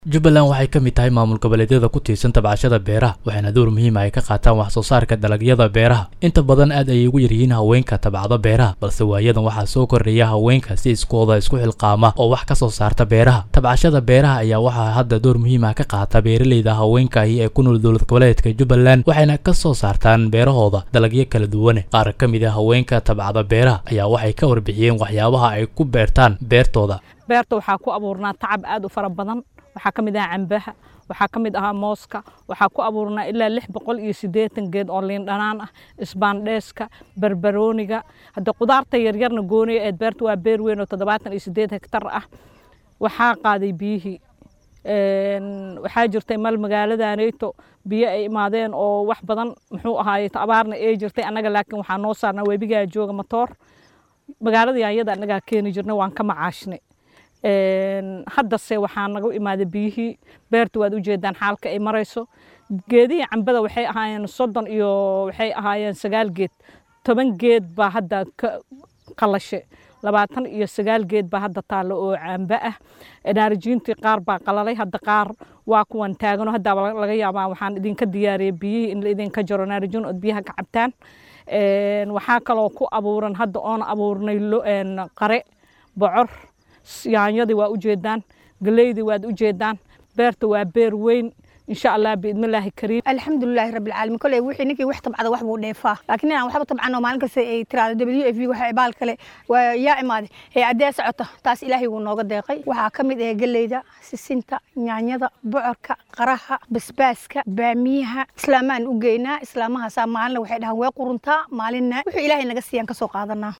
jubbaland waxay ka mid tahay maamul goboleedyada ku tiirsan tabcashada beeraha waxaana door muhiima ay ka qaataan wax soo saarka dalagyada beeraha inta badan aad ayay ugu yaryihiin haweenka tabcado beeraha balse waayadan waxaa soo kordhaya haweenka si iskooda isku xilqaama oo wax ka soo saarta beeraha tabcashada beeraha ayaa waxaa hadda door muhiima ka qaata beeraleyda haweenkaahi ee ku nool dowlad goboleedka jubbaland waxayna ka soo saartaan beerahooda dalagyo kala duwane qaar ka mid a haweenka tabcada beeraha ayaa waxay ka warbixiyeen waxyaabaha ay ku beertaan beertooda beerta waxaa ku abuurnaa tacab aad u fara badan waxaa ka mid ahaa cambaha waxaa ka mid ahaa mooska waxaa ku abuurnaa ilaa lix boqol iyo siddeetan geed oo liin dhanaan ah isbaandheeska barbarooniga hadda qudaarta yaryarna gooniya eed beerta waa beer weyn oo toddobaatan iyo siddeed hektar ah waxaa qaaday biyihii waxaa jirtay mal magaaladaneyto biyo ay imaadeen oo wax badan muxuu ahaaye abaarna ay jirtay annaga laakiin waxaa noo saarnaa webigaa jooga matoor magaaladii ayada annagaa keeni jirnay waan ka macaashnay haddase waxaa naga imaaday biyihii beerta waad ujeedaan xaalka ay marayso geedihii cambada waxay ahaayeen soddon iyo waxay ahaayeen sagaal geed toban geed baa hadda ka qalashe labaatan iyo sagaal geed baa hadda taallo oo cambe ah naarijiintii qaar baa qalalay hadda qaar waa kuwan taagano hadda laga yaabaa waxaan idinka diyaariyey biyihii in la idinka jaro naarijiin ood biyaha ka cabtaan waxaa kaloo ku abuuran hadda oona abuurnay qare bocor yaanyadii waa ujeedaan galeydii waad ujeedaan beerta waa beer weyn insha allah biidnillaahi kariim alxamdulilaahi rabbi alcaalamiin koley wixii ninkii wax tabcada wax buu dheefaa laakiin inaan waxba tabcano maalin kasta ay tiraado w f waxa baal kale waa yaa imaaday ee addee socota taas ilaahay wuu nooga deeqay waxaa ka mid ah geleyda sisinta yaanyada bocorka qaraha basbaaska baamiyaha islaamaan u geynaa islaamahaasaa maalina waxay dhahaan way quruntaa maalinna wuxuu ilaahay naga siiyaan ka soo qaadanaa